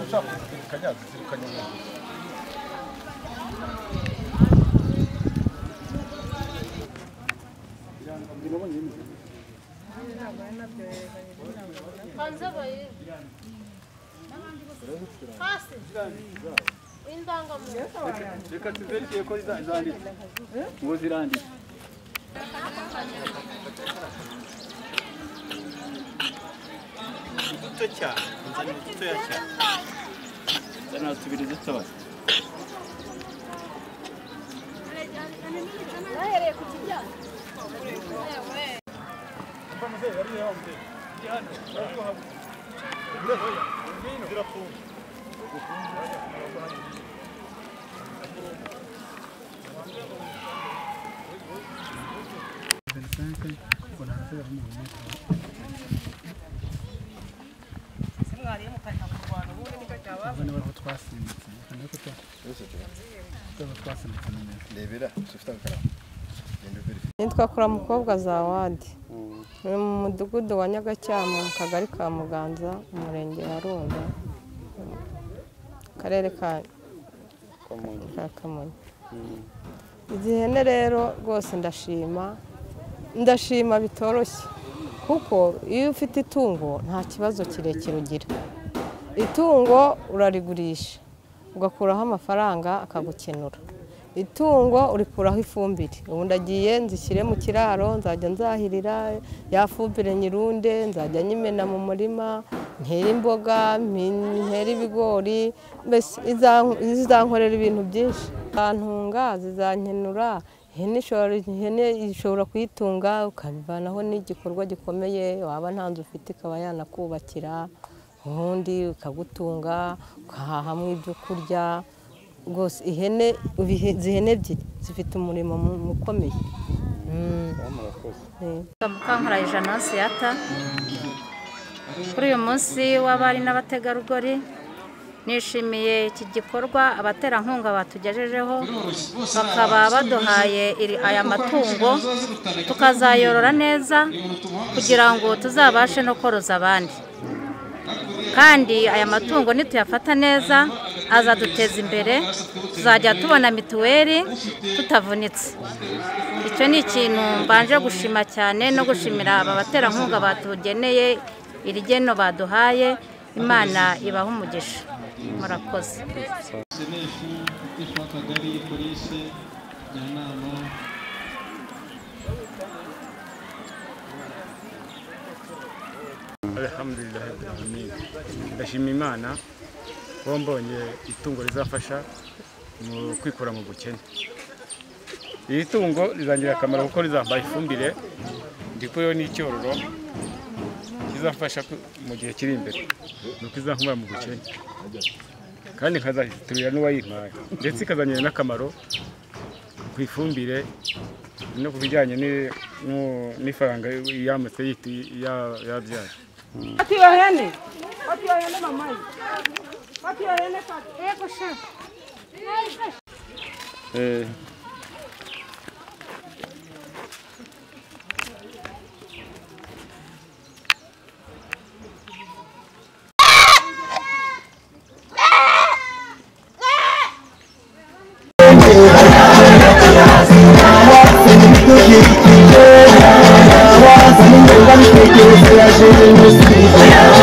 uzakuzirikanya zizirikanya umugezi hanze bayiri hasi indangamuntu reka tuzerekeye ko zanditse ngo ziranditse duto cyane uzana dutoya cyane zana tubiri dutoya bahereye ku kijyanye rebera ufite agakaramu genda ubere nitwa kuramukobwa za wadi ni mu mudugudu wa nyagacyama mu kagari ka muganza umurenge wa rundo akarere ka ka kamonyi izi hene rero rwose ndashima ndashima bitoroshye kuko iyo ufite itungo nta kibazo kirekire ugira itungo urarigurisha ugakuraho amafaranga akagukenura itungo urikuraho ifumbire ubundi agiye nzishyire mu kiraro nzajya nzahirira ya fumbire nyirunde nzajya nyimena mu murima ntere imboga ntere ibigori mbese izan- zizankorera ibintu byinshi zantunga zizankenura ihene ishobora ihene ishobora kuyitunga ukabivanaho n'igikorwa gikomeye waba nta nzu ufite ikaba yanakubakira ubundi ukagutunga ukahahamo ibyo kurya rwose ihene ubihe- izi hene ebyiri zifite umurimo mu- ukomeye Mm. Eh. Mukankora Jeanance Yata kuri uyu munsi w'abari n'abategarugori nishimiye iki gikorwa abaterankunga batugejejeho bakaba baduhaye iri- aya matungo tukazayorora neza kugira ngo tuzabashe no koroza abandi kandi aya matungo nituyafata neza azaduteza imbere tuzajya tubona mituweli tutavunitse icyo ni ikintu mbanje gushima cyane no gushimira aba baterankunga batugeneye iri geno baduhaye imana ibaha umugisha murakoze senefu ifu akagari polisi njyanama alhamdulillah amin ndashima imana kuba mbonye itungo rizafasha mu kwikura mu bukene iri tungo rizangirira akamaro kuko rizambaye ifumbire ndikuyeho n'icyororo kizafasha ku- mu gihe kiri imbere ni uko izankumura mu bukene kandi nkazahiturira n'uwayimpaye ndetse ikazanira n'akamaro ku ifumbire no ku bijyanye ni- n'u- n'ifaranga yamutse yiti- ya- yabyara Yeah.